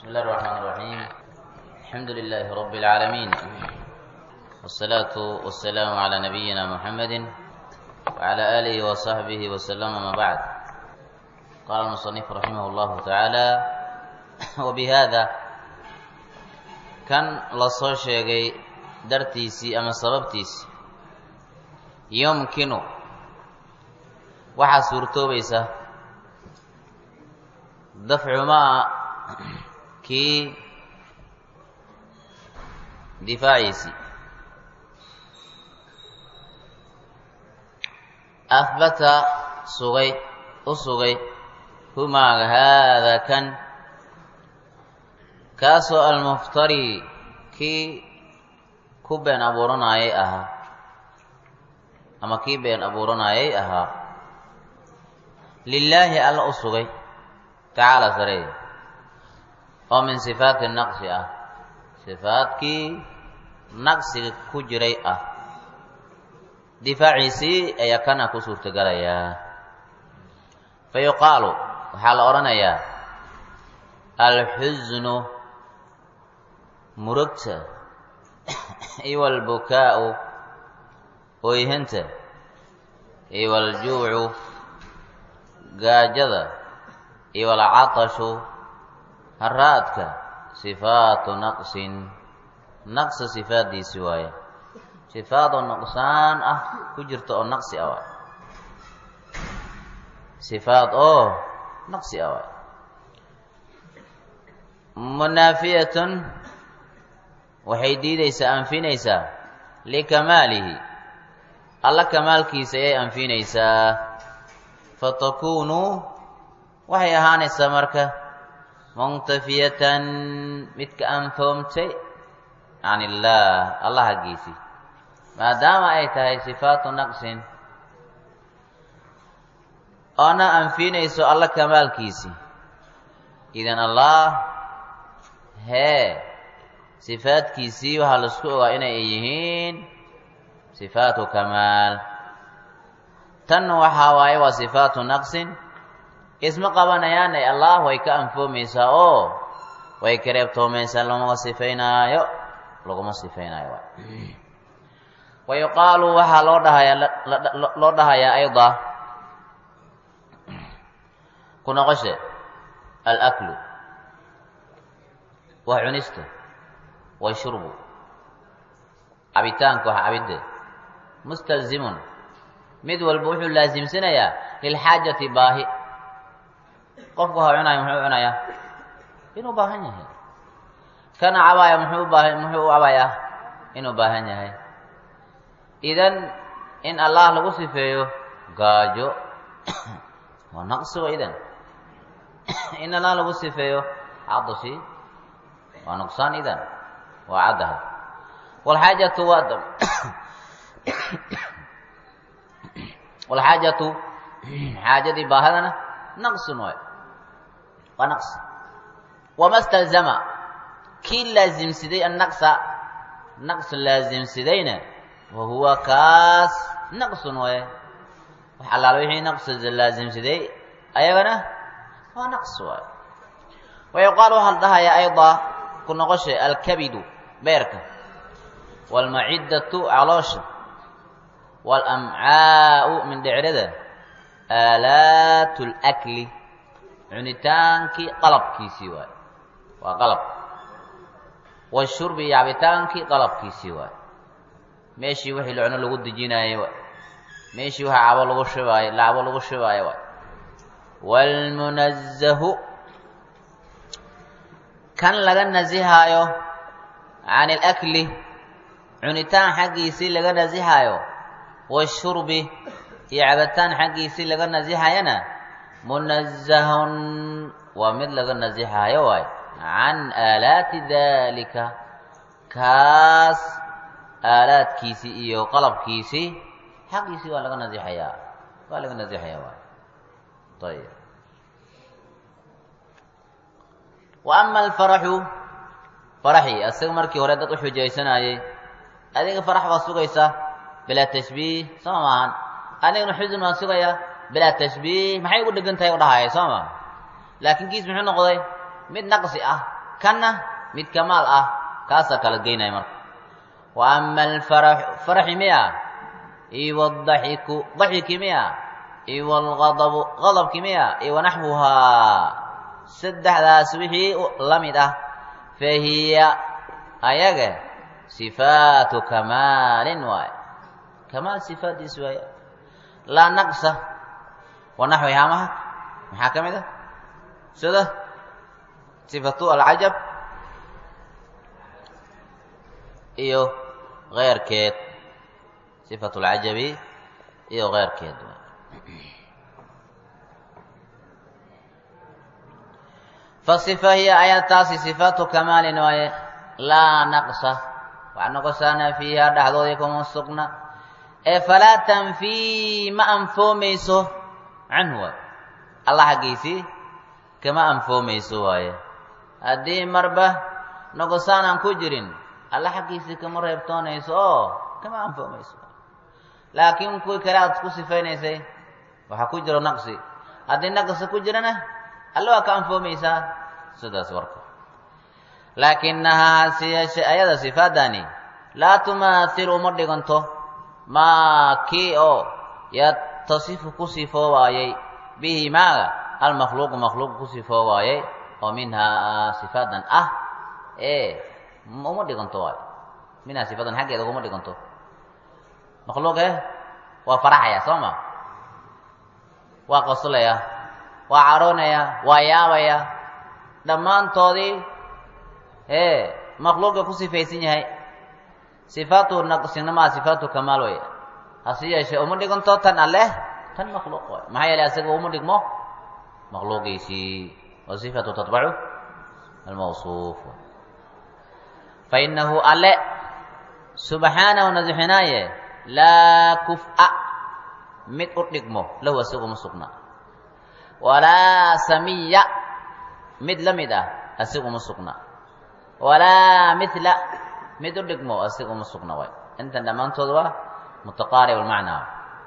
بسم الله الرحمن الرحيم الحمد لله رب العالمين والصلاة والسلام على نبينا محمد وعلى آله وصحبه وسلم ما بعد قال المصنف رحمه الله تعالى وبهذا كان lasoo sheegay dartiisii ama sababtiisii yumkinu waxaa suurtoobaysa dafcumaa kii difaaciisii ahbata sugay u sugay humaaga haada kan kaasoo almuftari kii ku been abuuranayay ahaa ama kii been abuuranayay ahaa lilaahi alla u sugay tacaala sareeya oo min sifaati naqsi ah sifaadkii naqsiga ku jiray ah difaaciisii ayaa kana ku suurtagalayaa fa yuqaalu waxaa la odhanayaa alxusnu murugta iwa albukaa'u oyhanta iwa aljuucu gaajada iwa alcatashu haraadka sifaatu naqsin naqsa sifaaddiisi waaye sifaad oo nuqsaan ah ku jirta oo naqsi ah waay sifaad oo naqsi ah waay munaafiyatun waxay diidaysaa anfinaysaa likamaalihi alla kamaalkiisa ayay anfinaysaa fatakunu waxay ahaanaysaa marka muntafiyatan midka anfoomtay can illaah allah haggiisii maadaama ay tahay sifaatu naqsin oona anfinayso alla kamaalkiisii idan allah hee sifaadkiisii waxaa laisku ogaa inay yihiin sifaatu kamaal tan waxaa waaye waa sifaatu naqsin isma qabanayaane allah way ka anfoomaysaa oo way ka reebtoomaysaa laguma sifaynaayo laguma sifaynaayo waay wa yuqaalu waxaa loo dhahayaa loo dhahayaa ayda ku noqoshe alaklu waa cunista wa shurbu cabitaanka wax cabidde mustalzimun mid walba wuxuu laasimsanayaa lilxaajati baahi qofku ha cunayo muxuu cunayaa inuu baahan yahay kana cabaaya muxuu ubaaha muxuu u cabayaa inuu baahan yahay idan in allah lagu sifeeyo gaajo waa naqsigo idan in allah lagu sifeeyo cadashi waa nuqsaan idan waa caddahay walxaajatu waa walxaajatu xaajadii baahadana naqsun waay waa naqsi wama stalzama kii laasimsiday annaqsa naqsu laasimsidayna wa huwa kaas naqsun waye wax allaala wixii naqsi laasimsiday ayagana waa naqs waay wa yuqaal waxaa la dhahayaa ayda ku noqosha alkabidu beerka waalmaciddatu caloosha waalamcaa'u mindhecrada aalaatu lakli cunitaankii qalabkiisii waay waa qalab washurbi iyo cabitaankii qalabkiisii waay meeshii wixii la cuno lagu dejinaayey waay meeshii waxa cabo lagu shibaayo lacabo lagu shibaayo waay waalmunazahu kan laga nasihaayo can alakli cunitaan xaggiisii laga nasihaayo washurbi iyo cabitaan xaggiisii laga nasihayana munazahun waa mid laga nasihaayo waay can aalaati daalika kaas aalaadkiisii iyo qalabkiisii xaqiisii waa laga nasixayaa waa laga nasixayaa waay ayib wa ama alfaraxu faraxii asaga markii hore dad u xujaysanayey adiga farax baa sugaysa bilaa tashbiih soo maahan anigana xusun waan sugayaa bilaa tashbiih maxay ugu dhegan tahay u dhahaya soo maa laakiin kiis muxuu noqday mid naqsi ah kanna mid kamaal ah kaasaa kala geynaya marka wa ama alfaraxu faraxi miya iyo wadaxiku daxiki miya iyo walgadabu gadabki miya iyo wanaxwuhaa saddexdaas wixii la mid ah fa hiya ayaga sifaatu kamaalin waaye kamaal sifaaddiis waaye laa naqsa wa naxwihaa maha maxaa ka mid ah sida sifatu alcajab iyo keyrkeed sifatu alcajabi iyo keyrkeed fasifa hiya ayataasi sifaatu kamaalin waaye laa naqsa wax noqosaana fiiha dhexdoodii kuma sugna ee falaa tanfii ma anfoomayso canhu waay allah xaggiisii kama anfoomayso waaye haddii marba noqosaan aan ku jirin alla xaggiisii kama reebtoonayso oo kama anfoomayso laakiin kuwii kale aad ku sifaynaysay waxaa ku jiro naqsi haddii naqsi ku jirana alla waa ka anfoomaysaa sidaas warka laakinahaa hase yeeshe ayada sifaadani laa tumaathilu uma dhiganto maa kii oo yatasifu ku sifoowaayay bihi maaga almakhluuqu makhluuq ku sifoowaayay oo minhaa sifaadan ah ee uma dhiganto waayo minhaa sifaadan xaggeeda uguma dhiganto makhluuq eh waa faraxaya soo ma waa qoslaya waa caroonaya waa yaabaya dhammaantoodii ee makhluuqa ku sifaysan yahay sifaatu naqsinamaa sifaatu kamaal wey hase yeeshee uma dhiganto tan alleh tan makhluuq waay maxaa yeelay asaga uma dhigmo makhluuqiisii wa sifatu tatbacu almawsuuf fa inahu alle subxaanahu nasixinaaye laa kuf-a mid u dhigmo lahu asaga uma sugna walaa samiya mid la mid ah asiga uma sugna walaa mila mid u dhigmo asiga uma sugna waay intan dhammaantood waa mutaqaarib almacnaa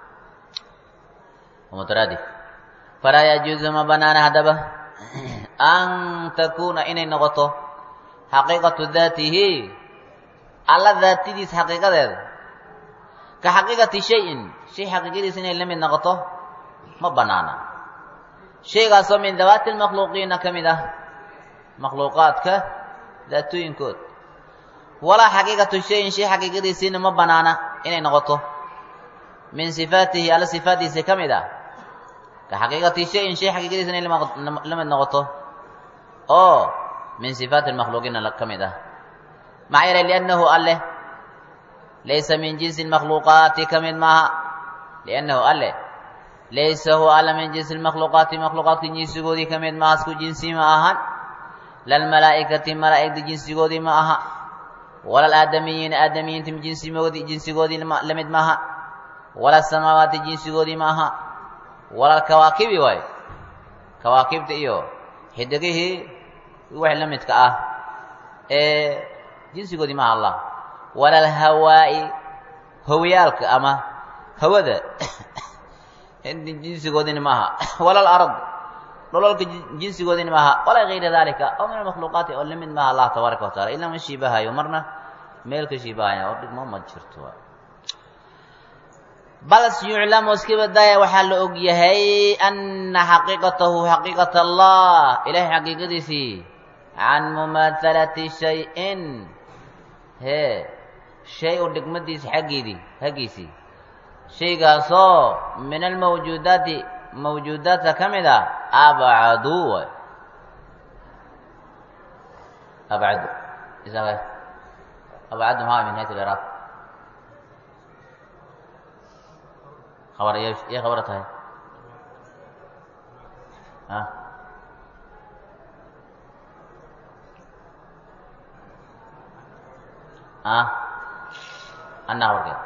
mutaraadif falaa yajuuzu ma banaana haddaba an takuuna inay noqoto xaqiiqatu daatihi alla daatidiis xaqiiqadeeda ka xaqiiqati shayin shay xaqiiqadiis inay la mid noqoto ma banaana shaygaasoo min dawaati lmakhluuqiina ka mid ah makhluuqaadka daatooyinkood walaa xaqiiqatu shayin shay xaqiiqadiisiina ma banaana inay noqoto min sifaatihi alla sifaaddiisa ka mid ah ka xaqiiqati shayin shay xaqiiqadiisa inay la mid noqoto oo min sifaati lmakhluuqiina ka mid ah maxaa yeelay liannahu alleh laysa min jinsi lmakhluuqaati ka mid maaha liannahu alleh laysa huwa alla min jinsi lmakhluuqaati makhluuqaadka jinsigoodii ka mid maaha isku jinsi ma ahan lalmalaa'ikati malaa'igta jinsigoodii ma aha wala alaadamiyiina aadamiyiinta jinsigoodii jinsigoodii la mid maaha wala samaawaati jinsigoodii ma aha wala alkawaakibi waayo kawaakibta iyo xidigihii wax la midka ah ee jinsigoodii maaha allah wala alhawaa'i hawiyaalka ama hawada jinsigoodina maaha wala alard dholalka jinsigoodina maaha walaa gayra dalika oo min almakhluuqaati oo lamid maaha allah tabaaraka wa tacala ilaa ma shiibahayo marna meel ka shiibahaya oo dhigmo ma jirto bal yuclamu iska badaaya waxaa la og yahay ana xaqiiqatahu xaqiiqat allah ilahay xaqiiqadiisii can mumaahalati shay-in hee shay u dhigmadiisa xaggeedii xaggiisii shaygaasoo min almawjuudaati mawjuudaadka ka mid a abcadu waay abcadu isaga abcadu maa min hayt liraaq khabar iyo iyo khabara tahay a a anna khabarkeed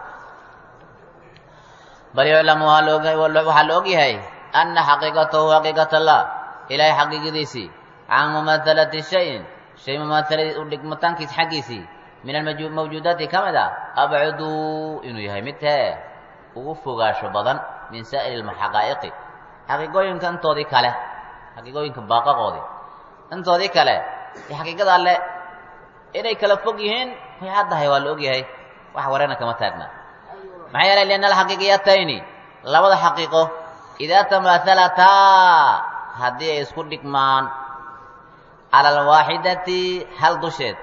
bal yuclamu waxaa la og yahay ana xaqiiqatahu xaqiiqat allah ilaahay xaqiiqadiisii can mumaahalati shayin shay mumaahaladiis u dhigmataankiis xaggiisii min almawjuudaati ka mid a abcadu inuu yahay mid hee ugu fogaasho badan min saa'iri lxaqaa'iqi xaqiiqooyinka intoodii kale xaqiiqooyinka baaqaqoodii intoodii kale iyo xaqiiqada alle inay kala fog yihiin way caddahay waa la ogyahay wax wareerna kama taagna maxaa yeelay lianna alxaqiiqiyatayni labada xaqiiqo idaa tamaahalataa haddii ay isku dhigmaan cala alwaaxidati hal dusheed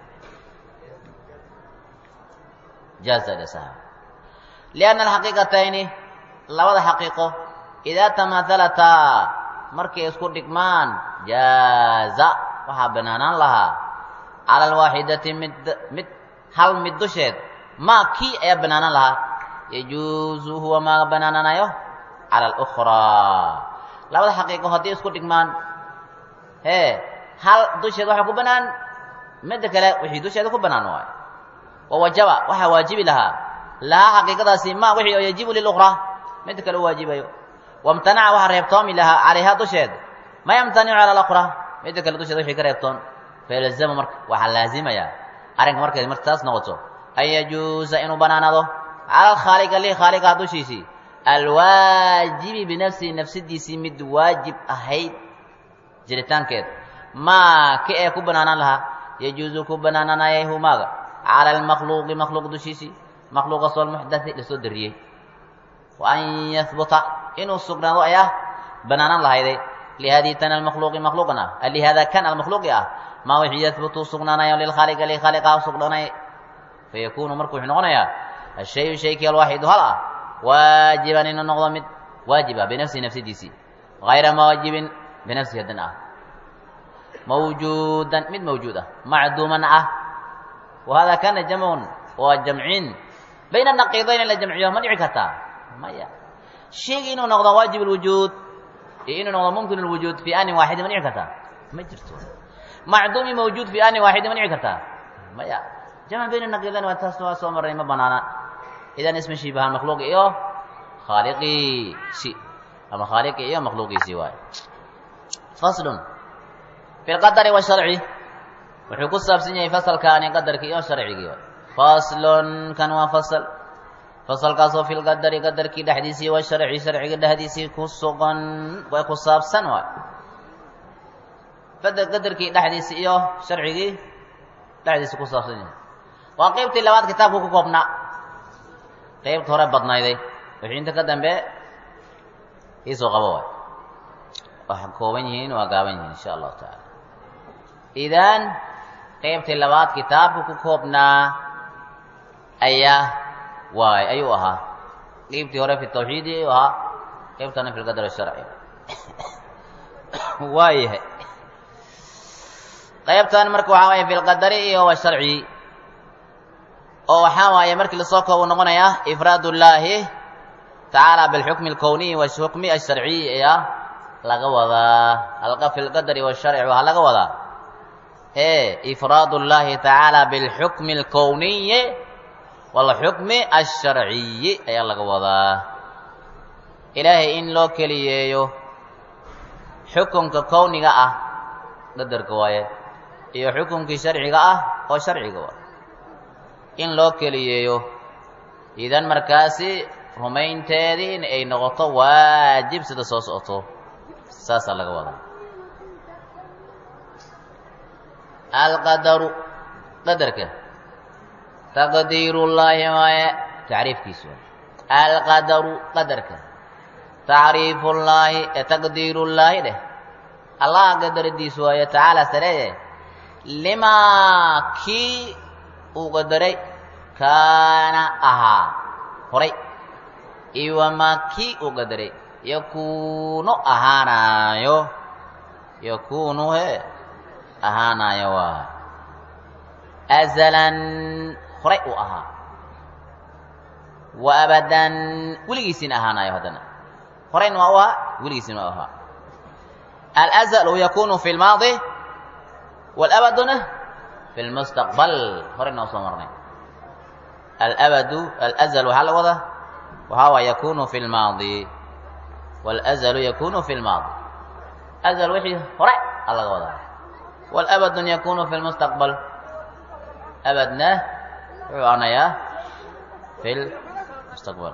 jaaza dhasaha lianna alxaqiiqatayni labada xaqiiqo idaa tamaahalataa markay isku dhigmaan jaaza waxaa banaanaan lahaa cala alwaaxidati mid mid hal mid dusheed maa kii ayaa banaanaan lahaa yajuusu huwa maa banaananayo cala alukhraa labada xaqiiqo haddii isku dhigmaan hee hal dusheed waxaa ku banaan midda kale wixii dusheeda ku banaan waayo wawajaba waxaa waajibi lahaa lahaa xaqiiqadaasi ma wixii oo yajibu lilukhraa midda kale u waajibayo wamtanaca waxaa reebtoomi lahaa calayhaa dusheed ma yamtanicu cala alukhraa midda kale dusheeda wixii ka reebtoon failzama marka waxaa laazimayaa arrinka markay marka taas noqoto an yajuusa inuu banaanaado cala alkhaaliqa li khaaliqaha dushiisii alwaajibi binafsihi nafsadiisii mid waajib ahayd jiritaankeed maa ki ee ku banaanaan lahaa yajuusu ku banaananayay humaaga cala almakhluuqi makhluuq dushiisii makhluuqaasoo almuxdati lasoo dariyey wa an yahbuta inuu sugnaado ayaa banaanaan lahayday lihadii tan almakhluuqi makhluuqan ah lihaada kan almakhluuqi ah maa wixii yahbutu sugnaanayo lilkhaaliqa li khaaliqaha sugnaanay fayakunu marka wuxuu noqonayaa ashayu shaykii alwaaxidu hal ah waajiban inuu noqdo mid waajib ah binafsihi nafsadiisii hayra mawaajibin binafsihi hadan ah mawjuudan mid mawjuud ah macduuman ah wa hada kana jamcun waa jamcin bayna naqiidayn in la jamciyo ma dhici kartaa maya shayga inuu noqdo waajib alwujuud iyo inuu noqdo mumkin alwujuud fi anin waaxidin ma dhici kartaa ma jirto macduumi mawjuud fi anin waaxidin ma dhici kartaa maya jamc bayna naqiidayn waa taas waa soo marray ma banaana idan isma shibahan makhluuqi iyo khaaliqiisi ama khaaliqi iyo makhluuqiisii waayo faslun fi lqadari washarci wuxuu ku saabsan yahay fasalkaani qadarkii iyo sharcigii faslun kan waa fasal fasalkaasoo fi lqadari qadarkii dhexdiisii washarci sharciga dhexdiisii ku sugan way ku saabsan waay qadarkii dhexdiisii iyo sharcigii dhexdiisii ku saabsan yahay waa qeybtii labaad kitaabku ku koobnaa qaybta hore badnayday wixii inta ka dambe iisoo qabo waay waxay kooban yihiin waa gaaban yihiin insha allahu tacaala idan qaybtii labaad kitaabka ku koobnaa ayaa waay ayuu ahaa qaybtii hore fi tawxiidi ayuu ahaa qaybtana fi lqadar sharci waayahay qaybtan marka waxaa waaya fi lqadari iyo washarci oo waxaa waaye markii lasoo koobu noqonayaa ifraad ullaahi tacaala bilxukmi alkowniyi washukmi alsharciyi ayaa laga wadaa halqa fi lqadari washarci waxaa laga wadaa e ifraad ullaahi tacaala bilxukmi alkowniyi walxukmi alsharciyi ayaa laga wadaa ilaahay in loo keliyeeyo xukunka kowniga ah qadarka waaye iyo xukunkii sharciga ah oo sharciga waaye in loo keliyeeyo idan markaasi rumaynteedii in ay noqoto waajib sida soo socoto saasaa laga wadaa alqadaru qadarka taqdiirullaahi waaye tacriifkiisu waay alqadaru qadarka tacriifullaahi ee taqdiirullaahi dheh allah qadaradiisu waaye tacaala sareeye limaa kii uu qadaray kaana ahaa horay iyo wamaa kii uu qadaray yakuunu ahaanaayo yakuunu he ahaanaayo waa azalan horay uu ahaa wa abadan weligiisiina ahaanaayo haddana horayna waa u ahaa weligiisina waa u ahaa alazalu yakunu fi lmaadi walabaduna fi lmustaqbal horayna waa soo marnay alabadu alazal waxaa la wadaa waxaa waa yakunu fi lmaadi walazalu yakunu fi lmaadi azal wixii hore a laga wadaa walabadun yakunu fi lmustaqbal abadna wuxuu anayaa fi lmustaqbal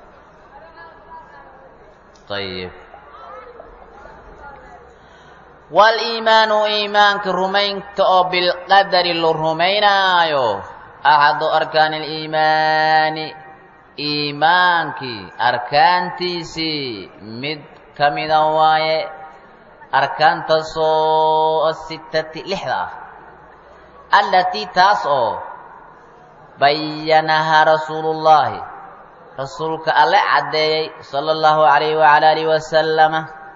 ayib waliimaanu iimaanka rumaynta oo bilqadari la rumaynaayo axadu arkaani aliimaani iimaankii arkaantiisii mid ka mida waaye arkaantaasoo asitati lixda ah allatii taas oo bayanahaa rasuulullaahi rasuulka alle caddeeyey sala allahu calayhi wacala alihi wasalama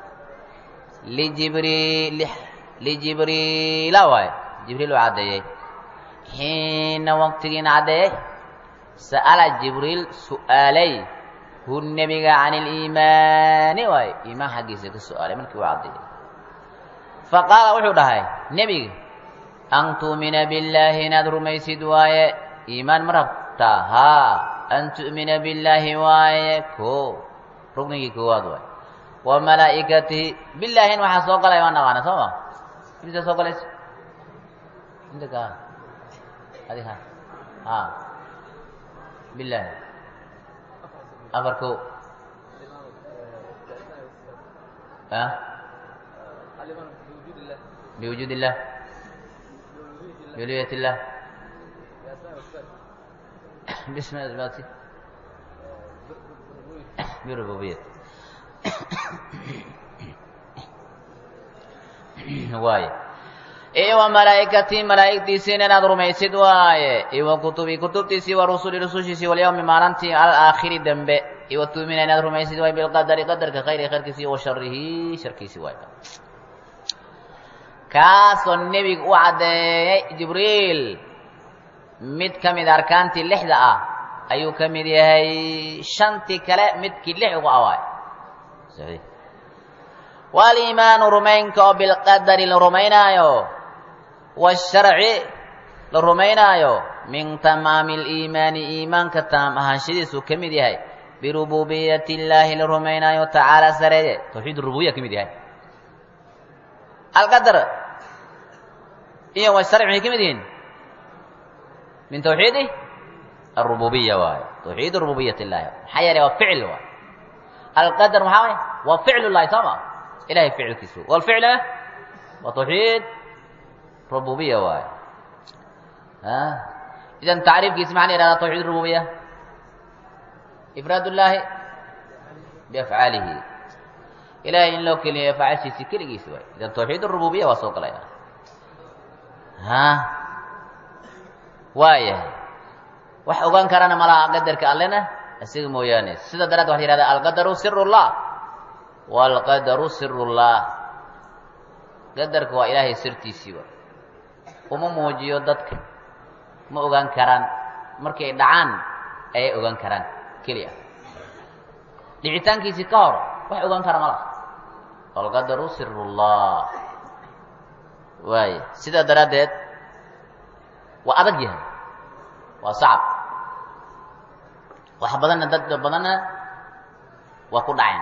lijibriil lijibriila waaye jibriil uu caddeeyey xiina waqtigiina caddeeyey sa'ala jibriil su'aalay hu nebiga can iliimaani waaye iimaan xaggiisa ka su'aalay markii uu caddeeyey fa qaala wuxuu dhahay nebiga an tu'mina billaahi inaad rumaysid waaye iimaan ma rabtaa haa an tu'mina billaahi waaye ko ruknigii koowaad waaye wa malaa'ikatihi billaahin waxaa soo galaya waa naqaana soo ma imisa soo galaysa inta ka adi ha ha billaahi afar ko a biwujuud illah biuliyat illah باسم اثباتي بربوبية واي iyo wa malaa'ikatii malaa'igtiisiina inaad rumaysid waaye iyo wa kutubii kutubtiisii wa rusuli rusushiisii walyawmi maalintii alaakhiri dembe iyo wa tuumina inaad rumaysid waaye bilqadari qadarka khayri khayrkiisi iyo wa sharihi sharkiisi waaye kaasoo nebiga u caddeeyey jibriil mid ka mid arkaantii lixda ah ayuu ka mid yahay shantii kale midkii lix ugu awaay waliimaanu rumaynka oo bilqadari la rumaynaayo washarci la rumaynaayo min tamaami aliimaani iimaanka taam ahaanshadiisuu ka mid yahay birububiyati illaahi la rumaynaayo tacaala sareeye tawxiid rububiya ka mid yahay alqadar iyo washarci maxay ka mid yihiin min twxiidi arububiya waayo tawxiid rububiyat illahi maxaa yeelay waa ficil waay alqadar maxaa waay waa ficlu llahi soo ma ilahay ficilkiisu walficlna waa tawxiid rububiya waayo idan tacriifkiisi maxaa la yihahdaa tawxiid rububiya ifraad llaahi biafcaalihi ilahay in loo keliya afcaashiisi keligiisi waay idan tawxiid rububiya waa soo galaya waayahay wax ogaan karana malaha qadarka allena isaga mooyaane sida daraad waxa la yihahda alqadaru sirullah waalqadaru sirullah qadarka waa ilaahay sirtiisiiba uma muujiyo dadka ma ogaan karaan markay dhacaan ayay ogaan karaan keliya dhicitaankiisii ka hor wax ogaan kara malaha alqadaru sirullah waaya sidaa daraaddeed waa adag yahay waa sacab wax badanna dad badanna waa ku dhaceen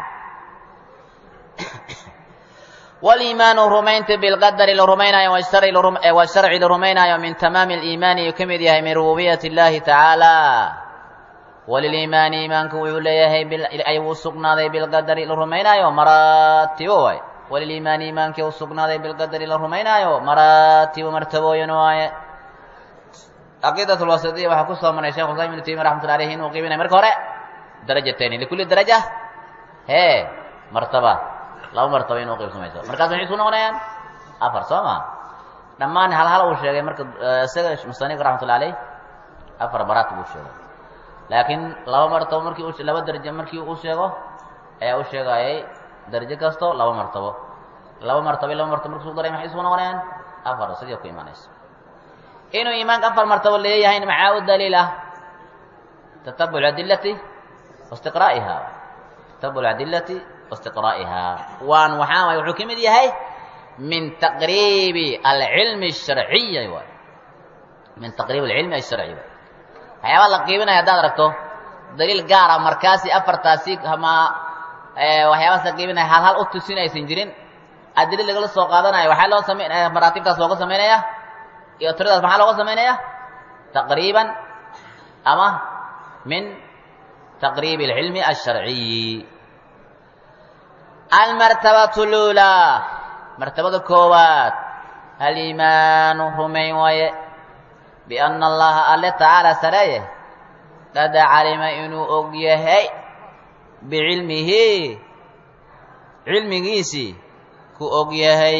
waliimaanu rumaynta bilqadari la rumaynaayo washarci la rumaynaayo min tamaami aliimaani ayuu ka mid yahay min rububiyati اllahi tacaala waliliimaani iimaanku wuxuu leeyahay ay u sugnaaday bilqadari la rumaynaayo maraatibo waay waliliimaani iimaankii u sugnaaday bilqadari la rumaynaayo maraatibo martabooyin waaye caqiidat lwasitiya waxaa ku soo maray shekh islam ibnu taymiya raxmatullah alayhi inuu qiibinay marka hore darajatayni likulli daraja hee martaba laba martaba inuu qiibsamayso markaas maxay isku noqonayaan afar soo ma dhammaan hal hal uu sheegay marka isaga musanifka raxmatullah alayh afar baraat buu sheegay laakiin laba martabo markii u laba darajo markii uu sheego ayaa u sheegayay darajo kasto laba martabo laba martabo laba martabo markuu isku daray maxay isku noqonayaan afar sidii ku imaanayso inuu iimaanka afar martabo leeyahayna maxaa u daliil ah tatabuc adilati waistiqraa'iha tatabuc adilati waistiqraa'iha waan waxaa waay wuxuu ka mid yahay min taqriibi alcilmi الsharciya waay min taqriib alcilmi alsharci waay waxyaabaa la qiibinaya haddaad aragto daliil gaara markaasi afartaasi ama waxyaabaas la qiibinaya hal hal u tusin aysan jirin adilid lagala soo qaadanayo waxaa loo samaynaya maraatibtaas looga samaynaya iyo tiradaas maxaa looga samaynaya taqriiban ama min taqriib alcilmi alsharciyi almartabatu lulaa martabada koowaad aliimaanu rumayn waaye bianna allaha alle tacaala sareeye qad calima inuu og yahay bicilmihi cilmigiisii ku og yahay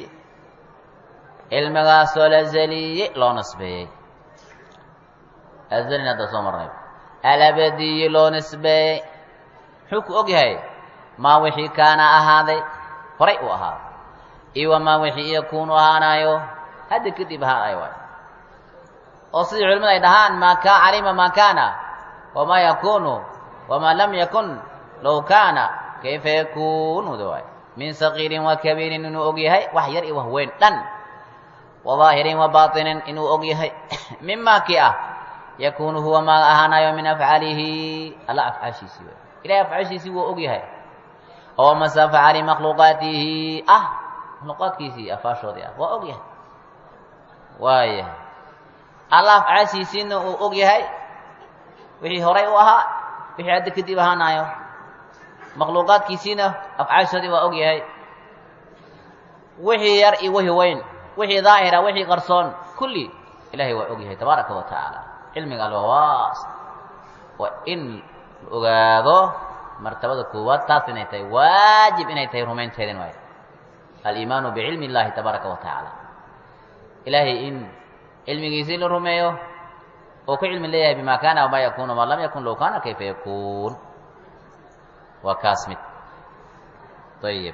cilmigaasoo la zaliye loo nasbeeyey azalin hadda soo marnay alabadiyi loo nisbeeyey muxuu ku og yahay maa wixii kaana ahaaday horay uu ahaaday iyo wamaa wixii yakuunu ahaanayo hadda kadib ahaanayo waay oo sidii culimadu ay dhahaan maa ka calima maa kaana wamaa yakunu wamaa lam yakun low kaana kayfa yakunuda waay min sagiirin wa kabiirin inuu og yahay wax yar iyo wax weyn dhan wa daahirin wa baatinin inuu og yahay mimaa kii ah yakunu huwa maa ahaanayo min afcaalihi alla afcaashiisii waay ilahay afcaashiisii wuu og yahay oo mase afcaali makhluuqaatihi ah makhluuqaadkiisii afaashoodii ah waa og yahay waayahay alla afcaashiisiina uu og yahay wixii horay u ahaa wixii hadda kadib ahaanayo makhluuqaadkiisiina afcaashoodii waa og yahay wixii yar iyo wixii weyn wixii daahira wixii qarsoon kulli ilahay waa og yahay tabaaraka wa tacaala cilmiga alwawaas waa in la ogaado martabada koowaad taas inay tahay waajib inay tahay rumaynteedin waay aliimaanu bicilmi illahi tabaaraka wa tacaala ilaahay in cilmigiisii la rumeeyo oo ku cilmi leeyahay bima kaana wamaa yakun wamaa lam yakun low kaana kayfa yakuun waa kaas mid ayib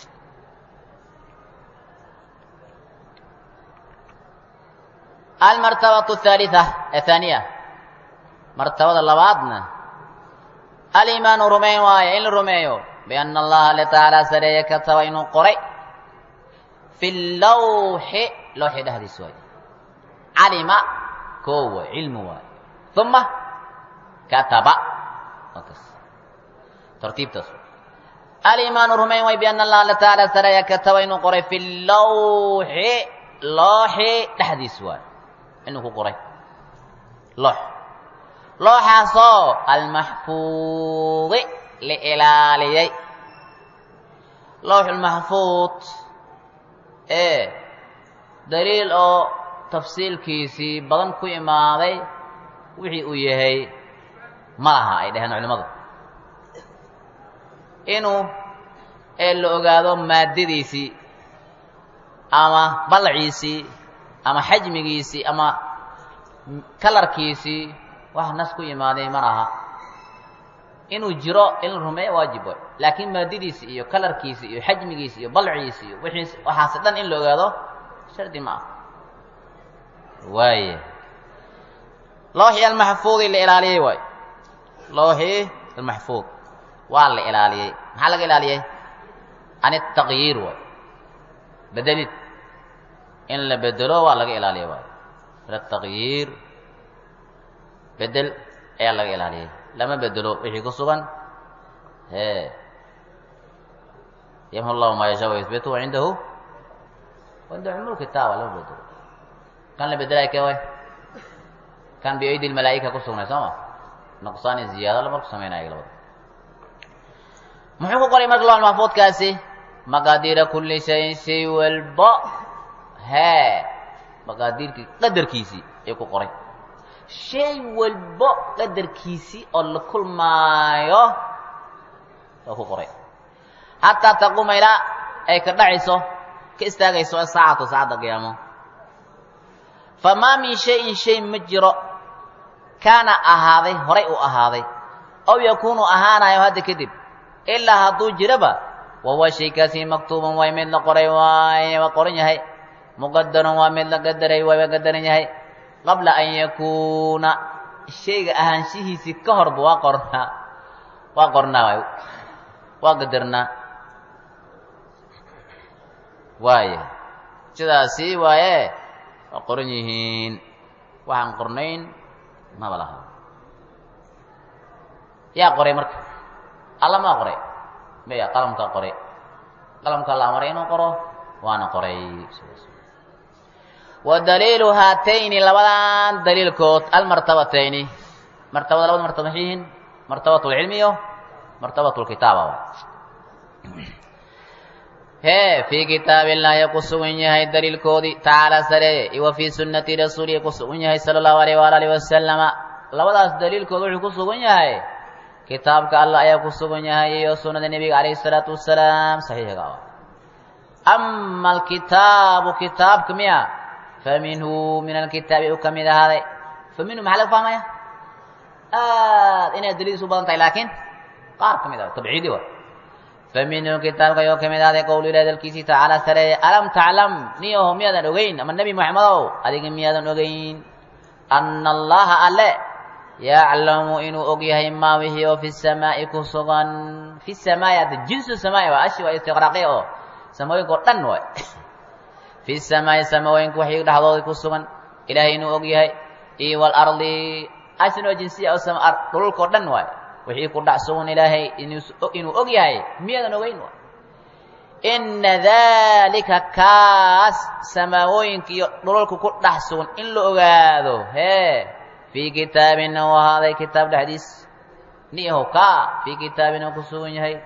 almartabatu athaalitha athaniya martabada labaadna aliimaanu rumayn waaye in la rumeeyo bianna allaha alle tacaala sareeye kataba inuu qoray fi lawxi lawxi dhexdiis waaye calima koo waay cilmi waaye uma kataba kas tartiibtaas aliimaanu rumayn waaye bianna allaha alle tacaala sareeye kataba inuu qoray fi lawxi looxi dhexdiis waaye inuu ku qoray loox looxaasoo almaxfuudi la ilaaliyey lowxulmaxfuud ee daliil oo tafsiilkiisii badan ku imaaday wixii uu yahay ma laha ay dhaheen culimmadu inuu ee la ogaado maaddadiisii ama ballaciisii ama xajmigiisii ama kalarkiisii wax nas ku imaaday ma laha inuu jiro in la rumeeyo waajib way laakiin maadadiisi iyo kalarkiisi iyo xajmigiisi iyo balciisi iyo wixiis waxaase dhan in la ogaado shardi ma ah waaya looxii almaxfuudi la ilaaliyey waay looxii almaxfuud waa la ilaaliyey maxaa laga ilaaliyey an ataqyiir waay bedelid in la bedelo waa laga ilaaliya waay ataqyiir bedel ayaa laga ilaaliyay lama bedelo wixii ku sugan e yamhu llahu maa yashaa wayusbitu wa cindahu cindahu cumul kitaaba lama bedelo kan la bedelay ke way kan biaydi lmalaa'ika ku sugnay soo ma nuqsaani ziyaado la marku sameynaya labada muxuu ku qoray marka lawal maxfuudkaasi maqaadiira kulli shayin shay walba hee maqaadiirkii qadarkiisii ayuu ku qoray shay walbo qadarkiisii oo la kulmaayo waa ku qoray xataa taquuma ilaa ay ka dhacayso ka istaagayso asaacatu saacadda qiyaamo famaa min shayin shay ma jiro kaana ahaaday horay u ahaaday aw yakuunu ahaanayo hadda kadib ilaa hadduu jiraba wahuwa shaykaasi maktuuban waay mid la qoray waaye waa qoran yahay muqadaran waa mid la qadaray waay waa qadaran yahay qabla an yakuuna shayga ahaanshihiisii ka horba waa qornaa waa qornaa waay waa qadarnaa waaya sidaasi waaye waa qoran yihiin waxaan qornayn maba laha yaa qoray marka alla maa qoray maya qalamkaa qoray qalamkaa la amaray inuu qoro waana qoray wa daliilu haatayni labadan daliilkood almartabatayni martabada labada martaba maxay yihiin martabat lcilmi iyo martabat lkitaaba hee fii kitaabillahi ku sugan yahay daliilkoodii tacaala sareeye iyo wa fii sunnati rasuulihi ku sugan yahay sala allahu alayh waala alihi wasalama labadaas daliilkood wuxuu ku sugan yahay kitaabka allah ayaa ku sugan yahay iyo sunnada nebiga calayhi salaatu wasalaam saxiixga ah ama alkitaabu kitaabka miya fa minhu min alkitaabi uu ka mid ahaaday fa minhu maxaa laga fahmaya aad inay daliildiis u badan tahay laakiin qaar ka mid ah tabciidi wa fa minhu kitaabka ayuu ka mid ahaaday qowlu ilahi dalkiisii tacaala sareeye alam taclam niyaho miyaadan ogeyn ama nebi moxamedow adiga miyaadan ogeyn ana allaha alle yaclamu inuu og yahay maa wixii oo fi samaa'i ku sugan fi samaa'i hadda jinsu samaa'i waa ashi waa istiqraaqiya oo samooyinka oo dhan waay fi samaa'i samooyinka waxii dhexdooda ku sugan ilaahay inuu og yahay iyo walardi ashin oo jinsiya oo sama dhululka oo dhan waay wixii ku dhac sugan ilaahay inuu og yahay miyaadan ogeyn waay ina dalika kaas samaawooyinka iyo dhululka ku dhex sugan in la ogaado hee fii kitaabin u ahaaday kitaab dhexdiis niho ka fii kitaabin oo ku sugan yahay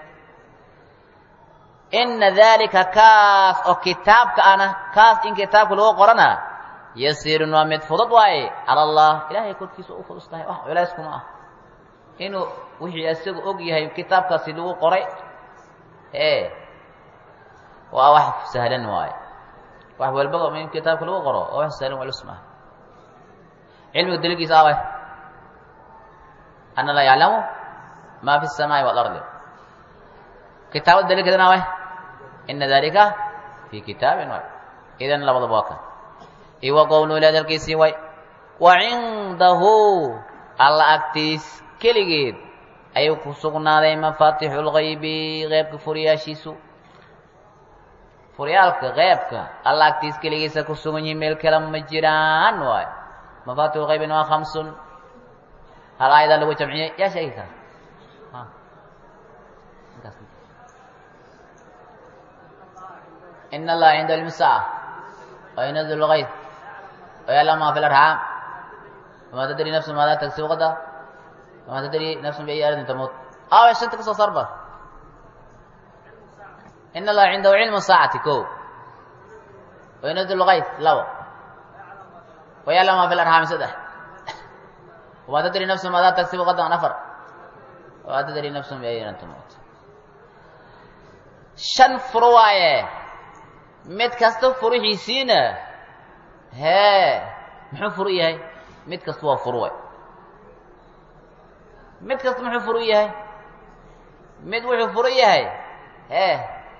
ina dalika kaas oo kitaabka ana kaas in kitaabka lagu qorana yasiirun waa mid fudud waaye cala allah ilahay korkiisa u fudus tahay wax culays kuma ah inuu wixii isagu og yahay kitaabkaasi lagu qoray ee waa wax sahlan waaye wax walbaba in kitaabka lagu qoro waa wax sahlan culus maaha cilmiga daliilkiisa away ana laa yaclamu ma fi الsamaaءi wاlardi kitaabada daliilkeedana away ina dalika fi kitaabin way idan labadaba waa kan iwa qowlu ila dalkiisii way wa cindahu alla agtiis keligeed ayuu ku sugnaaday mafaatixu اlgaybi qeybka furiyaashiisu furyaalka qeybka alla agtiis keligiisa ku sugan yihin meel kale ma jiraan waay mafatix qaybin waa hamsun hal aayadaa lagu jamciyey yaa sheegi kara in allaha cinda cilmi saaca وينزل الغيث ويعلم ما في الأرحام وما تدري نفس ماذا تكسب غدا وما تدري نفس بأي أرض تموت آه عشان تكسر صربة إن الله عنده علم الساعة كو وينزل الغيث لو ويعلم ما في الأرحام سدح وما تدري نفس ماذا تكسب غدا نفر وما تدري نفس بأي أرض تموت shan furo waaye mid kasta furihiisiina hee muxuu furu yahay mid kasta waa furu way mid kasta muxuu furu yahay mid wuxuu furu yahay hee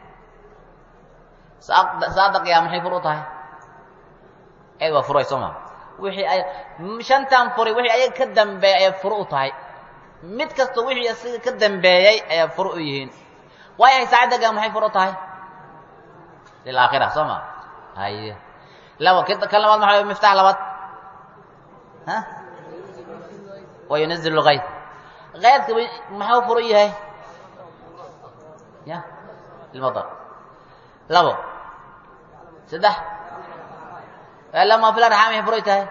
saada qiyaam maxay fur u tahay eed waa furay soo ma wixii ay shantan furay wixii ayaga ka dambeeyay ayay furu u tahay mid kasta wixii asiga ka dambeeyey ayaa furu u yihiin waayahay saacadda qiyaam maxay fur u tahay lilaakhira soo ma haye laba k kan labaad maxaa miftax labaad ha wa yunazil lgayb kaydka maxuu furu yahay ya ilmadar labo saddex lama fil arxaam maxay furay tahay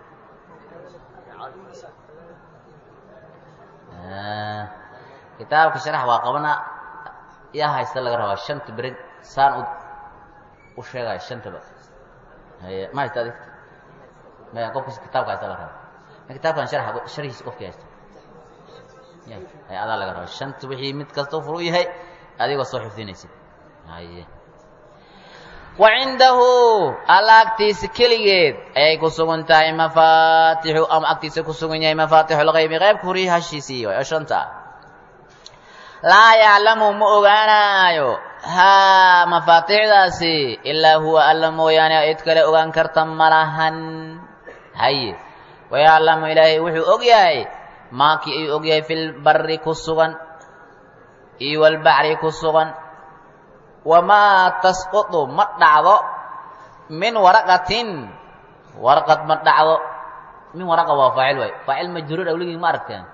kitaabka sharax waa qabana yaa haysta laga rabaa shanta berid saan u u sheegaya shantaba haye ma haysta adig maya qofkas kitaabka haysta laga rabaa kitaabkan sharax sharhiisa qofkii haysta ya hay adaa laga rabaa shanta wixii mid kasta u furu yahay adigoo soo xifdinaysid haye wa cindahu alla agtiisa keligeed ayay ku sugan tahay mafaatixu ama agtiisa ku sugan yahay mafaatixu lgaybi qaybka huriyi hashiisii way oo shanta laa yaclamu ma ogaanaayo haa mafaatixdaasi ilaa huwa alla mooyaane cid kale ogaan karta malahan haye wayaclamu ilaahay wuxuu og yahay maakii ayuu og yahay filbari ku sugan iyo walbaxri ku sugan wamaa tasqutu ma dhacdo min waraqatin warqad ma dhacdo min waraqa waa faacil waay faacil majruur awligii ma aragteen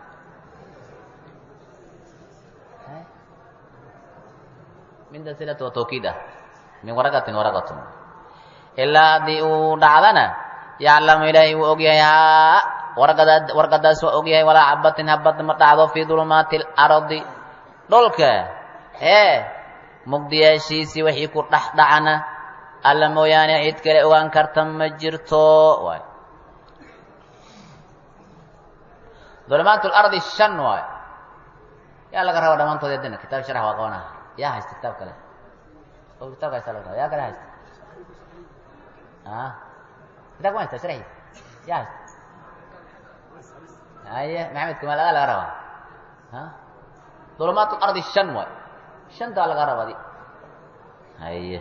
minda silata waa tawkiid ah min waraqatin waraqatun ilaa haddii uu dhacdana yaclamu ilaahay wuu og yahay haa warqada warqadaas waa og yahay walaa cabatin habad ma dhacdo fii dulumaati alardi dhulka ee mugdiyaashiisii wixii ku dhex dhacana alla mooyaane cid kale ogaan karta ma jirto waay dulumaat lardi shan waay yaa laga raba dhammaantood adina kitaab sharax waa qabana yaa haysta kitaab kale oo kitaabka haysta laga raba yaa kale haysta a kitabka ma haysta sharaxiisa yaa haysta haye maxamed kumaal adaa laga rabaa a dulumaat lardi shan waay shantaa laga rabadi haye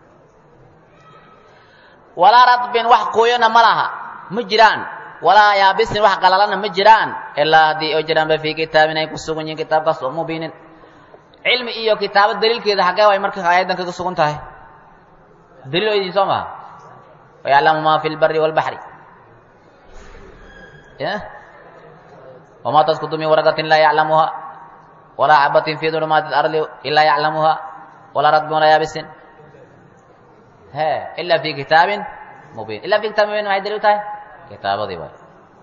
walaa radbin wax quuyona ma laha ma jiraan walaa yaabisin wax qalalana ma jiraan ilaa haddii oo jiraanba fii kitaabin ay ku sugan yihiin kitaabkaas oo mubiinin cilmi iyo kitaabo daliilkeeda xaggee way marka aayaddan kaga sugan tahay daliil oo idin soo maha wayaclamu ma fi lbari wاlbaxri wamaa taskutu min waraqatin laa yaclamuha walaa xabatin fi dulumaati اlardi ilaa yaclamuha walaa radbin walaa yaabisin he ila fi kitaabin mubiin ila fi kitabin mubiin maxay daliil tahay kitaabadii waay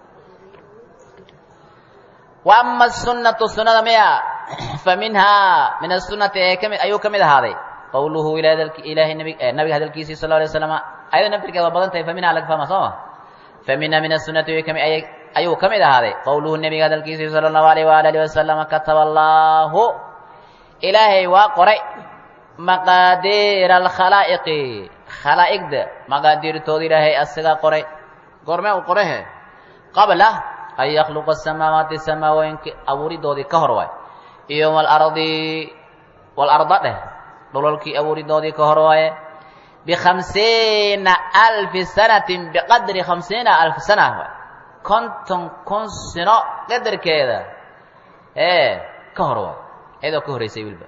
wa ama asunatu sunada miya fa minhaa min asunati ee kami ayuu ka mid ahaaday qawluhu ilaahay nbi nabiga hadalkiisii sal alay waslam ayado naftirkeeda waa badan tahay fa minhaa laga fahma soo ma fa minha min asunati ayuu ka mid ahaaday qawluhu nebiga hadalkiisii sala allahu alayh waala alihi wasalama kataba allaahu ilaahay waa qoray maqaadiira alkhalaa'iqi khalaa'iqda maqaadiirtooda ilaahay asagaa qoray goormee uu qorehe qabla an yakhluqa asamaawaati samaawooyinka abuuridoodii ka hor waay iyo walardi walarda dheh dhololkii abuuridoodii ka hor waaye bikhamsiina alfi sanatin biqadri khamsiina alfi sana waay konton kun sino qadarkeeda ee ka hor waay iyadoo ka horreysay wilba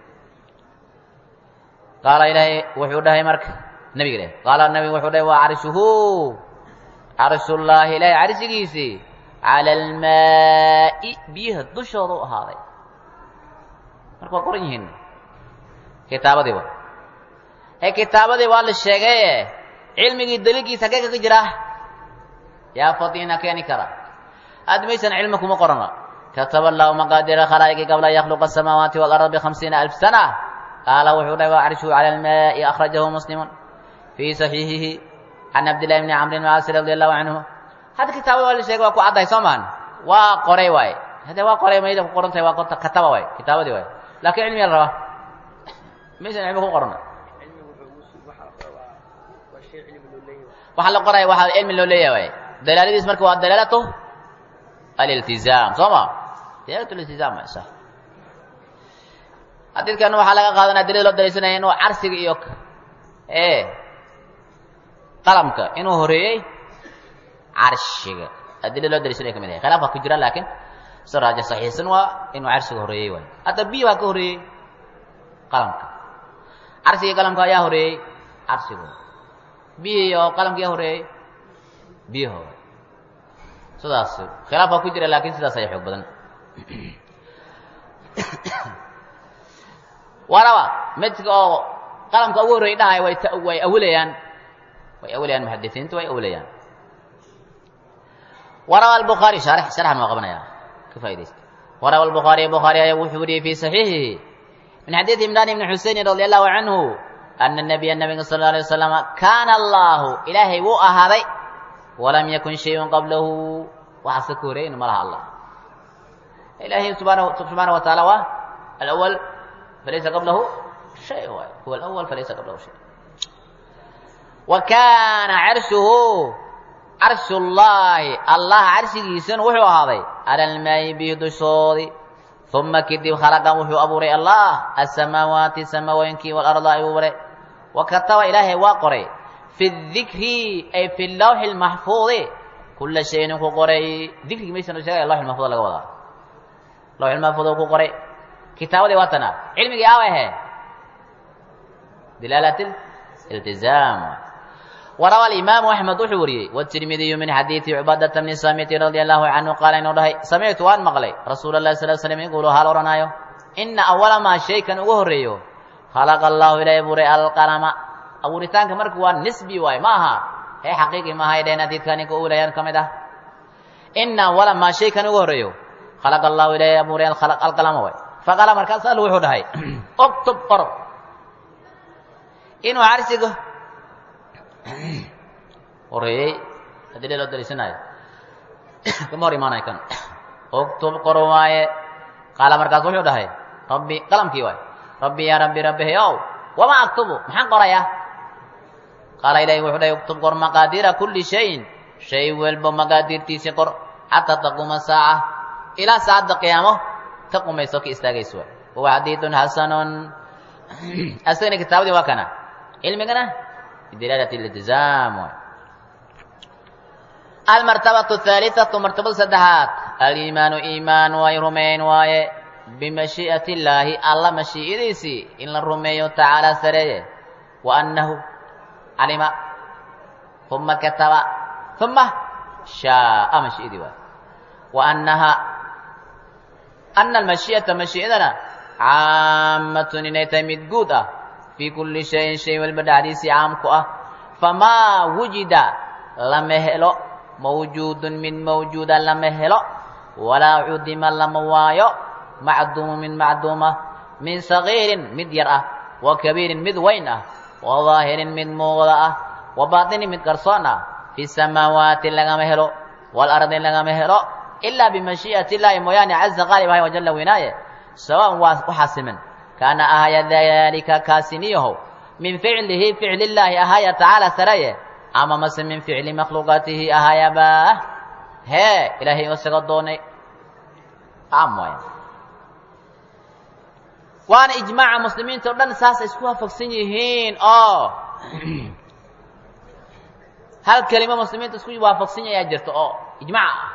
qaala ilaahay wuxuu dhahay marka nebiga dheh qaala nebigu wuxuu dhahay waa carshuhu carshullaahi ilaahay carshigiisii cala almaa'i biyaha dushooda u ahaaday marka waa qoran yihiin kitaabadii wa ee kitaabadii waa la sheegaye cilmigii daliilkiisa hagee kaga jira yaa fadiina keeni kara aad maysan cilmi kuma qorana kataba allahu maqaadira khalaa'iqi qabla an yakhluqa asamaawaati waalarda bikhamsiina alf sana qaala wuxuu dhahay waa carshuhu cala almaa'i akhrajahu muslimun fii saxiixihi can cabdillahi bni camrin macaasi radi allahu canhu hadda kitaabada waa la sheegay waa ku caddahay soo maan waa qoray waaye hadde waa qoray mayda ku qoran tahay waa qorta kataba waay kitaabadii waay laakiin cilmiga la rabaa maysan cilmi ku qorana waxa la qoraya waxaa cilmi loo leeyahay waay dalaaladiis marka waa dalaalatu aliltizaam soo ma dalaalatu aliltizaam waay sax xadiidkan waxaa laga qaadanaya dalil loo dalaysanaya inuu carsiga iyo e qalamka inuu horeeyey carshiga adila loo daliishanaya ka mid yahay khilaaf waa ku jira laakiin si raaja saxiixsan waa inuu carshiga horeeyey waay hadda biyo waa ka horeeyey qalamka carsigii qalamka ayaa horeeyey carshigu biyo iyo qalamka ayaa horeeyey biyaho sidaas khilaaf waa ku jira laakiin sidaas ayaa xoog badan waraba midka oo qalamka ugu horreeyey dhahay way way awilayaan way awilayaan muxadisiintu way awilayaan warawa الbخarي شharx sharxan waa qabanaya ka faa'idaysta warawa الbخaariي bخaarي ayaa wuxuu wariyey fi صaxiixihi min xadiiث imran ibn xusein radي allahu canhu ana الnabiya nabiga sal ه alيه wasalam kaana allahu ilaahay wuu ahaaday walam yakun shayun qablahu waxaase ka horeeyin ma laha allah ilahay subxaanaه wa taعala waa alأwl falaysa qablahu shay waay huwa alأwl falaysa qablahu shay wa kaana carshuhu carshullaahi allah carshigiisana wuxuu ahaaday cala almaayi bihi dushoodii uma kadib khalaqa wuxuu abuuray allah asamaawaati samawooyinkii waalarda ayuu abuuray wa kataba ilaahay waa qoray fi dikri ay fi lawxi lmaxfuudi kula shayin ku qoray dikrigi maysan sheegaya lawxi lmaxfuud laga wadaa lawxi lmaxfuud ku qoray kitaabadii waa tana cilmigii aawa ahe dilaalat iltizaam warawa alimaamu axmed wuxuu wariyey wtirmidiyu min xadiidi cubaadata bni saamiti radia allahu canhu qaala inuu dhahay samictu waan maqlay rasuula lahi sal slm inguulu hal odhanaayo ina awala maa shaykan ugu horreeyo khalaqa allahu ilaahay abuuray alqalama abuuritaanka marka waa nisbi waay ma aha ee xaqiiqi maaha ay dhaheen hadiidka ninka ulayaan ka mid ah ina awala maa shaykan ugu horreeyo khalaqa allahu ilaahay abuuray alqalama waay faqala markaas allu wuxuu dhahay oktub qor inuu carsiga horeeyey haddii dee loo daliisanayo kama hor imaanayo kan uktub qor waaye qaala markaas wuxuu dhahay rabbi qalamkii waay rabbi yaa rabbi rabbihayow wama aktubu maxaan qorayaa qaala ilahi wuxuu dhahay uktub qor maqaadiira kulli shayin shay walba maqaadirtiisii qor xataa taquuma saaca ilaa saacadda qiyaamo ka qumayso ka istaagayso waay wahuwa xadiidun xasanun asagana kitaabadii waa kana cilmigana bidilaalati iltizaam waay almartabatu ahaaliatu martabada saddexaad aliimaanu iimaan waaye rumayn waaye bimashii'ati illaahi alla mashii'adiisii in la rumeeyo tacaala sareeye wa annahu calima uma kataba uma shaaa mashii'adii waaye wa annaha ana almashii'ata mashii'adana caammatun inay tahay mid guud ah fii kulli shayin shay walba dhacdiisii caamku ah famaa wujida lama helo mawjuudun mid mawjuuda lama helo walaa cudima lama waayo macduumu min macduuma min sagiirin mid yar ah wa kabiirin mid weyn ah wa daahirin mid muuqda ah wa baatinin mid qarsoon ah fi samaawaati lagama helo waalardi lagama helo ilaa bimashii'ati illaahi mooyaane caza qaalib ahay wajalla weynaaye sawaan waa waxaa siman kaana ahaya daalika kaasiniyahow min ficlihi ficlillaahi ahaya tacaala saraye ama mase min ficli makhluuqaatihi ahayabaa hee ilaahay isaga doonay am waay waana ijmaaca muslimiinta o dhan saasay isku waafaqsan yihiin oo hal kelimo muslimiinta isku waafaqsan yahay ayaa jirta oo ijmac ah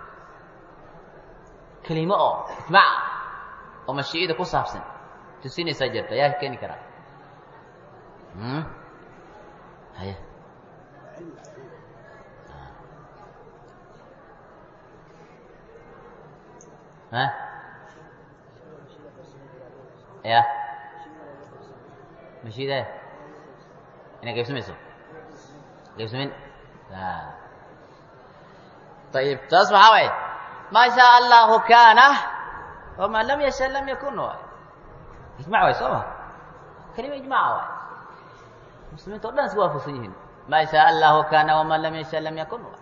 kelimo oo ijmac ah oo mashiicida ku saabsan tusinaysaa jirta yaa keeni karaa haya ha ya mashiida inay qaybsamayso qaybsamin ayib taas maxaa waay maa shaa allahu kaana wama lam yasha lam yakun waay ijmac waay soo ma kelima ijmaca waay muslimiinta o dhan isku waafaqsan yihiin maa shaa allahu kaana wama lam yasha lam yakun waay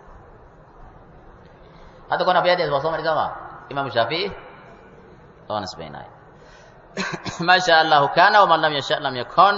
hadda kon abyadees waa soo mari soo ma imam shaafici oo nisbaynaayo ma sha allahu kana wman lam yasha lam yakun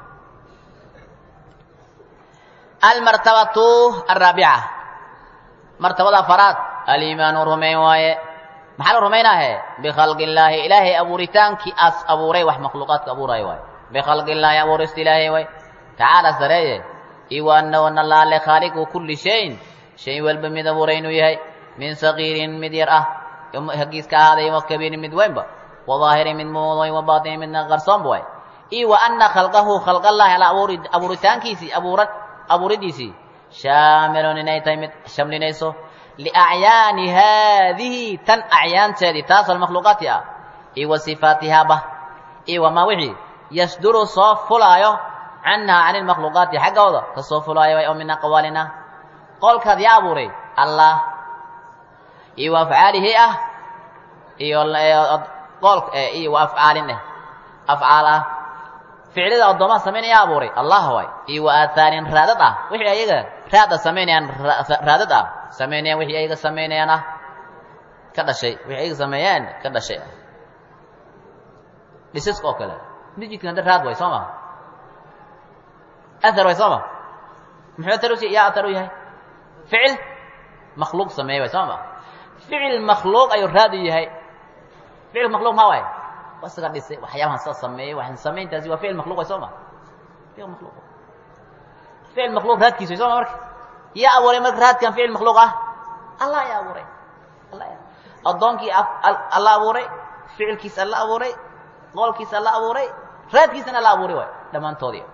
almartabatu araabica martabada afaraad aliimaanu rumayn waaye maxaa la rumaynaahe bikhalqi illaahi ilaahay abuuritaankii as abuuray wax makhluuqaadka abuuraayo waay bikhalqi illaahi abuurista ilaahay waay tacaala sareeye iyo annahu nalaale khaaliqu kulli shayin shay walba mid abuuray inuu yahay min sagiirin mid yar ah hagiiska ahaaday wa kabiirin mid weynba wa daahirin mid muuday wa baatinin midna qarsoonba waay iyo wa ana khalqahu khalqallaahi ala abuuri abuuritaankiisii abuura abuuridiisii shaamilun inay tahay mid shamlinayso liacyaani haadihi tan acyaanteedii taasoo makhluuqaati ah iyo wa sifaatihaaba iyo wamaa wixii yasduru soo fulaayo canhaa cani lmakhluuqaati xaggooda ka soo fulaayo way oo min aqwaalina qolkaad yaa abuuray allah iyo wa afcaalihi ah iyo qoolk iyo wa afcaalin eh afcaal ah ficlida addoomaha samaynaya abuuray allah waay iyo wa aahaarin raadad ah wixii ayaga raada samaynayaan raadad ah samaynayaan wixii ayaga samaynayaan ah ka dhashay wixii ayaga sameeyeen ka dhashay ah dhisaska oo kale masjidkan hadda raad way soo ma athar way soo ma muxuu athar usi yaa athar u yahay ficil makhluuq sameeyey way soo ma ficil makhluuq ayuu raad u yahay ficil makhluuq ma waay waa isaga dhisay waxyaabahan saa sameeyey waxaan samayntaasi waa ficil makhluuq way soo ma ficil makhluuq ficil makhluuq raadkiisa way soo ma marka yaa abuuray marka raadkan ficil makhluuq ah allah yaa abuuray allah yaa addoonkii alla abuuray ficilkiisa alla abuuray qoolkiisa alla abuuray raadkiisana alla abuuray waay dhammaantoodii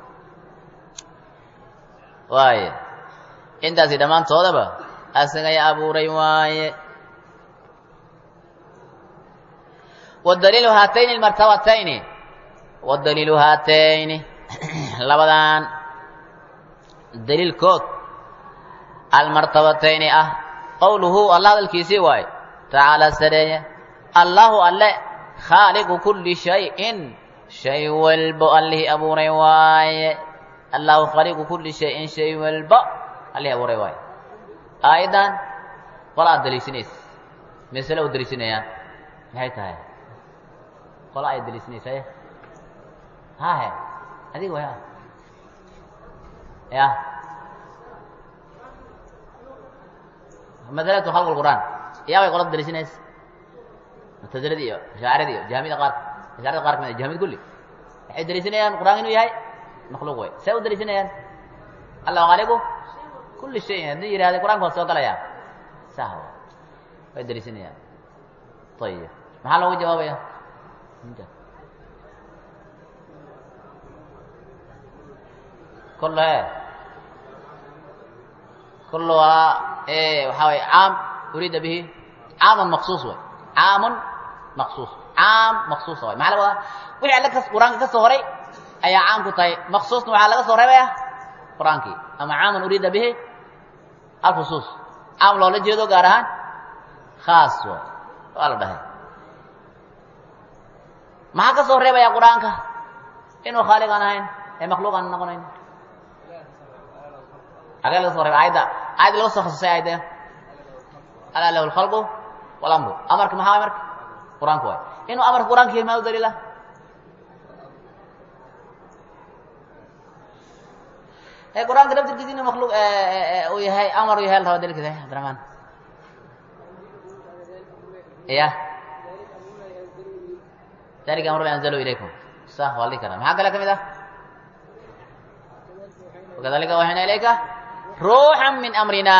waaye intaasi dhammaantoodaba asaga yaa abuuray waaye wadaliilu haatayni almartabatayni wadaliilu haatayni labadan daliilkood almartabatayni ah qowluhu alla hadalkiisii waaye tacaala sareeye allahu alle khaaliqu kulli shayin shay walbo allihii abuuray waaye allahu khaliiqu kulli shayin shay walba allih abuuray waayo aayaddan qola aad daliishanaysa masale u daliishanayaan maxay tahay qola ay daliishanaysa hahe adiga way ya masalatu khalq lqur'aan yaa way qolada daliishanaysa mutazilada iyo ashaacirada iyo jahmiyada qaar ashaacirada qaar kamid jahmiyada kulli waxay daliishanayaan qur'aanka inuu yahay makhluuq way see u daliishanayaan allah khaliqu kulli shayin haddii yidhahda qur'anka waa soo galaya sah way daliishanayaan ayib maxaa loogu jawaabaya kulu e kulu waa waxaa way caam uriida bihi caamun maqsuus way caamun maqsuus caam maqsuusa way maxaa laga wadaa wixii alle kas qur-aanka ka soo horay ayaa caam ku tahay maqsuusna waxaa laga soo reebaya qur-aankii ama caamun uriida bihi alkhusuus caam loola jeedo gaar ahaan khaas way waa la dhahay maxaa ka soo reebaya qur-aanka inuu khaaliq aan ahayn ee makhluuq aan noqonayn agee laga so reeba ayadda ayadda laga soo khasusay ayadda alaa lahu lkhalqu walamru amarka maxaa way marka qur-aanka waay inuu amarka qur-aanka yahay maa u daliila ee qur-aanka laftirkiisa inuu makhluuq uu yahay amar uu yahay la raba dalilkiisa cabdiraxmaan ya dalika amru anzalu ilaykum sah waa dhihi karaa maxaa kale ka mid ah wakadalika waxayna ilayka ruuxan min amrina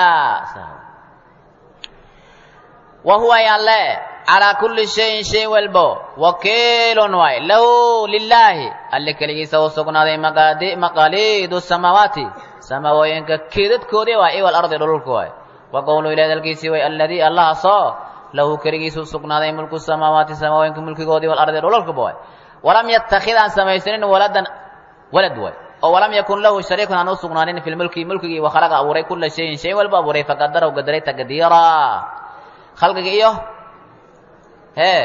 wa huwa yalle calaa kulli shayin shay walbo wakiilun waay lahu lilaahi alle keligiisa u sugnaaday maqaaliidu samaawaati samawooyinka keedadkoodii waay iwal ardi dhululka waay wa qowlu ilahi dalkiisii way alladii allahaasoo lahu keligiisa u sugnaaday mulku samaawaati samawooyinka mulkigoodii wal ardi dhululkaba waay walam yattakhid aan samaysanin waladan walad waay oo walam yakun lahu shariikun aan u sugnaanin fi lmulki mulkigii wakhalaqa abuuray kula shayin shay walba abuuray faqadarahu gadaray taqdiira khalqiga iyo hee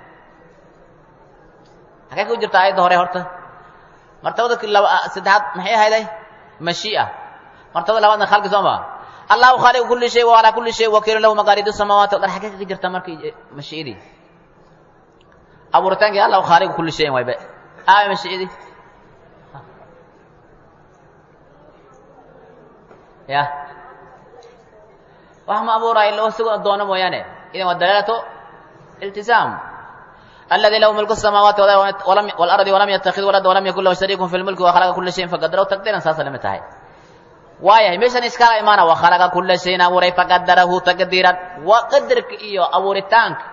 xagee ku jirta aayadda hore horta martabada laba saddexaad maxay ahayday mashii'a martabada labaadna khalqi soo ma allahu khaaliqu kulli shay wa calaa kulli shay wakiilun lahu maqaalidu samaawaati wal ard xagee kaga jirta markii mashi'adii abuuritaankii allahu khaaliqu kulli shayin waybe aaway mashi'adii ya wax ma abuuraayo ilo isagoo doono mooyaane idan waa dalaalatu iltisaam aladi lahu mulku الsamaawaati wاlardi walam yatakid walada walam yakun lahu shariiku fi lmulki wakhalaqa kula shayin faqadarahu taqdiiran saasa lamid tahay waayahay meeshan iskala imaana wakhalaqa kula shayin abuuray faqadarahu taqdiiran waa qadarka iyo abuuritaanka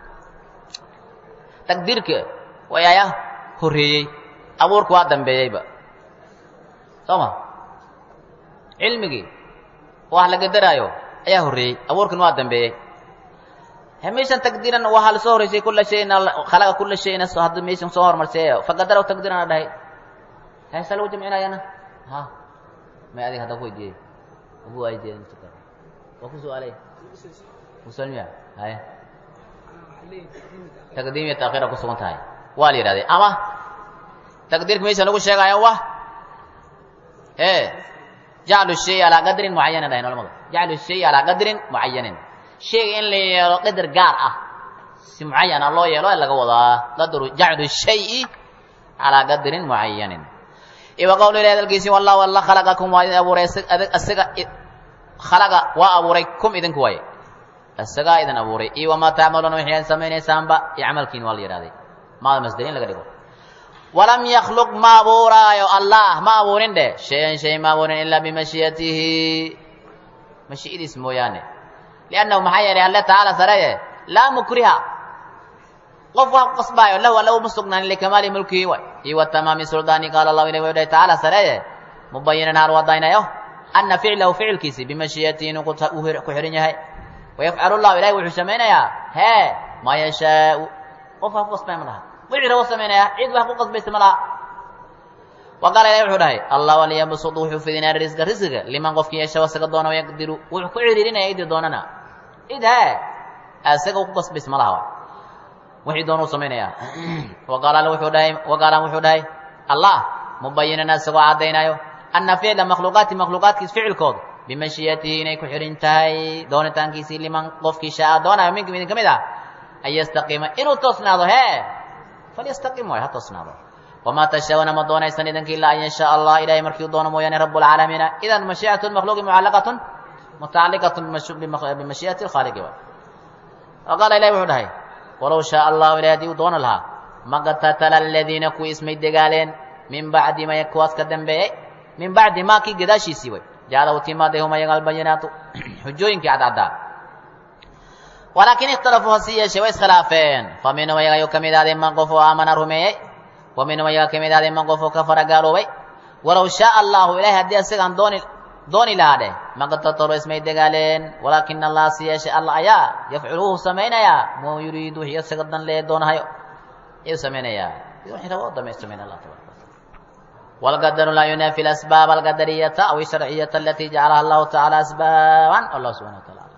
taqdiirka wayaaya horeeyey abuurka waa dambeeyeyba soo ma cilmigii wax la gadaraayo ayaa horreeyey abuurkan waa dambeeyey meeshan taqdiiran waxaa lasoo horeysay kula shayin khalaqa kula shayin hadda meeshan soo hormarseeyo faqadaraw taqdiiran a dhahay heesa lagu jamcinayana ha may adiga hadda ku weydiiyey ugu waydiiyey waa ku su-aalay musalmiya haye taqdiim iyo taakhiira ku sugan tahay waa la yidhahdee ama taqdiirka meeshan lagu sheegaayo wa e jaclu shay alaa qadrin mucayanin dhahayn culamadu jaclu shay alaa qadrin mucayanin shayga in la yeelo qadar gaar ah si mucayana loo yeelo ee laga wadaa qadru jaclu shayi calaa qadrin mucayanin iwa qowlu ilahi hadalkiisii wallahu alla khalaqakum waa idin abuuray isaga khalaqa waa abuuray kum idinku waaye isagaa idin abuuray iyo wamaa tacmaluuna wixii aad samaynaysaanba iyo camalkiin waa la yidhahday maada masderiin laga dhigo walam yakhluq ma abuuraayo allah ma abuurin dheh shay-an shay ma abuurin ilaa bimashiiyatihi mashii'adiis mooyaane liannahu maxaa yeelay alle tacaala sareye laa mukriha qof wax ku qasbaayo lahu alla uma sugnaanin likamaali mulkihi way iyo wa tamaami suldaani qaala allahu ilah wuxuu dhahay tacaala sareye mubayinan haal wadaynayo ana ficlahu ficilkiisi bimashiiyatihi inuu ku xihan yahay wayafcalu llahu ilahi wuxuu samaynayaa hee maa yashaau qof wax ku qasbaya ma laha wixii rabo samaynayaa cid wax ku qasbaysa ma laha wa qaala ilahi wuxuu dhahay allah waliyabsud wuxuu fidinaa risqa risqiga liman qofkii yeesha asaga doona wayaqdiru wuxuu ku ciriirinaya idii doonana cid hee asaga ku qasbaysa ma laha wixii doona u samaynayaa wa qaala wuxuu dhahay wa qaala wuxuu dhahay allah mubayinan asagoo caddaynayo ana ficla makhluuqaati makhluuqaadkiis ficilkooda bimashiyatihi inay ku xihin tahay doonitaankiisii liman qofkii shaaa doonayo minkum idin ka mid ah an yastaqiima inuu toosnaado hee falyastaqim waay ha toosnaado wamaa tashaa'una ma doonaysan idinka ilaa an yashaa allah ilahay markiu doono mooyaane rabu lcaalamiina idan mashii'atu makhluuqi mucallaqatun mutacalliqatun bimashii'ati lkhaaliqi waay wa qaala ilahi wuxuu dhahay walow shaaa allahu ilahi hadii uu doono lahaa maqtatala aladiina kuwii ismay degaaleen min bacdi ma kuwaas ka dambeeyey min bacdi ma kii gadaashiisii way jacala utimaadahum ayaga albayinaatu xujooyinkii cadcaddaa walaakin ikhtalafuu hasi yeeshee way iskhilaafeen fa minhum ayaga ayuu ka mid ahday man qof oo aamana rumeeyey wa minhum ayaga ka mid ahday man qof oo kafara gaaloobay walow shaaa allahu ilahay haddii isagaan dooni dooni lahaa dheh maqtatalo ismay degaaleen walaakin allah si yeeshe alla ayaa yafculu wuxuu samaynayaa ma yuriidu wixii isaga dan lee doonahayo ayuu samaynayaa wixii rabo damay samayn allah tabaraka والقدر لا ينافي الأسباب القدرية أو الشرعية التي جعلها الله تعالى أسبابا الله سبحانه وتعالى